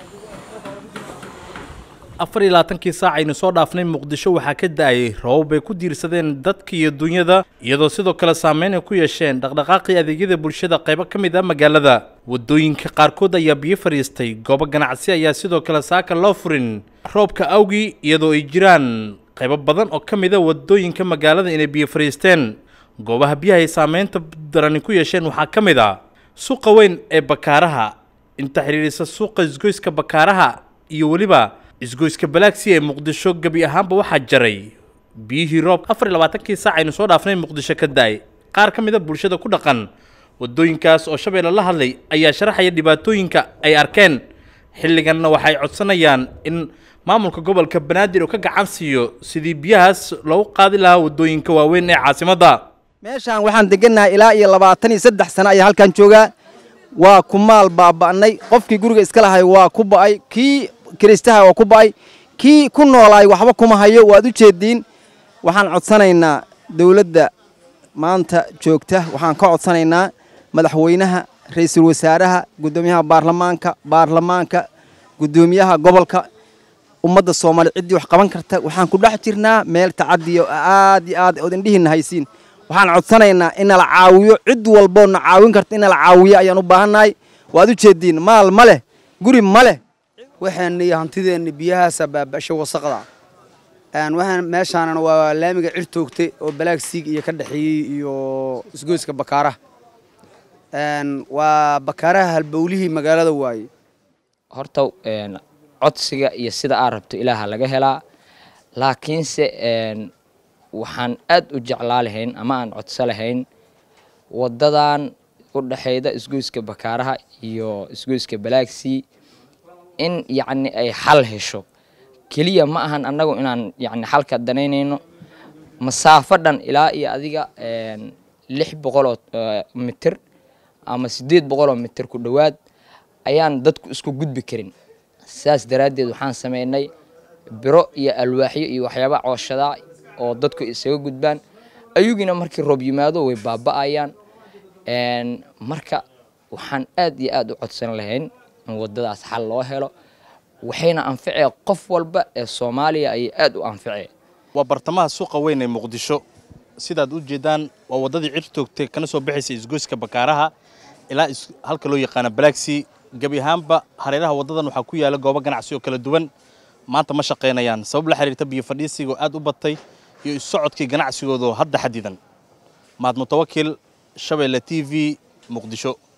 afar iyo labaatankii saac aynu soo dhaafnay muqdisho waxaa ka da-ayay roobab ay ku diirsadeen dadka iyo dunyada iyadoo sidoo kale saameyn ay ku yeesheen dhaqdhaqaaqii adeegyada bulshada qaybo ka mid ah magaalada waddooyinka qaarkood ayaa biyo fadhiistay goobo ganacsi ayaa sidoo kale saaka loo furin roobka awgii iyadoo ay jiraan qaybo badan oo ka mid a waddooyinka magaalada inay biyo fadhiisteen goobaha biyaha ay saameynta darani ku yeesheen waxaa ka mid ah suuqa weyn ee bakaaraha inta xidhiidhisa suuqa isgoyska bakaaraha iyo weliba isgoyska balaagsi ee muqdisho gebi ahaanba waxaa jaray biyihii roob afar iyo labaatankii saac aynu soo dhaafnay muqdisho ka da-ay qaar ka mid a bulshada ku dhaqan waddooyinkaas oo shabeelle la hadlay ayaa sharaxaya dhibaatooyinka ay arkeen xilliganna waxay codsanayaan in maamulka gobolka banaadir uu ka gacan siiyo sidii biyahaas loogu qaadi lahaa waddooyinka waaweyn ee caasimadda meeshaan waxaan degannahay ilaa iyo labaatan iyo saddex sano ayaa halkan joogaa waa ku maal baaba'nay qofkii guriga iska lahay waa ku ba'ay kii kiristaha waa ku ba'ay kii ku noolaay waxba kuma hayo waad u jeediin waxaan codsanaynaa dowladda maanta joogta waxaan ka codsanaynaa madaxweynaha ra'iisul wasaaraha guddoomiyaha baarlamaanka baarlamaanka guddoomiyaha gobolka ummadda soomaaliya ciddii wax qaban karta waxaan ku dhex jirnaa meel tacadiya aad iyo aad ood indhihiinna haysiin waxaan codsanaynaa in nala caawiyo cid walboo na caawin karta in nala caawiyo ayaan u baahannahay waad u jeediin maal ma leh guri ma leh waxaana iyo hantideenna biyahaasa baabasho wasaqda waxaan meeshaanana waa laamiga cir toogtay oo balaag siig iyo ka dhexeeyey iyo isgoyska bakaaraha waa bakaaraha halbowlihii magaalada waaye horta codsiga iyo sida aad rabto ilaaha laga helaa laakiinse waxaan aad u jeclaa lahayn ama aan codso lahayn waddadan u dhexeyda isgoyska bakaaraha iyo isgoyska balaagsii in yacni ay xal hesho keliya ma ahan annagu inaan yacni xalka danaynayno masaafo dhan ilaa iyo adiga lix boqoloo mitir ama siddeed boqoloo mitir ku dhowaad ayaan dadku isku gudbi karin saas daraaddeed waxaan samaynay biro iyo alwaaxyo iyo waxyaaba cooshadaa oo dadku isaga gudbaan ayugina markii roob yimaado way baaba'ayaan marka waxaan aad iyo aad u codsan lahayn in waddadaas xal loo helo waxayna anficee qof walba ee soomaaliya ayay aad u anficee waa bartamaha suuqa weyn ee muqdisho sidaad u jeedaan waa waddadii cir toogtay kana soo baxaysa isgoyska bakaaraha ilaa halka loo yaqaano balaagsii gebi ahaanba hareeraha waddadan waxaa ku yaala goobo ganacsi oo kala duwan maanta ma shaqaynayaan sabab la xiriirta biyo fadhiisiga oo aad u batay iyo issocodkii ganacsigoodoo hadda xadidan maad mutawakil shabeelle t v muqdisho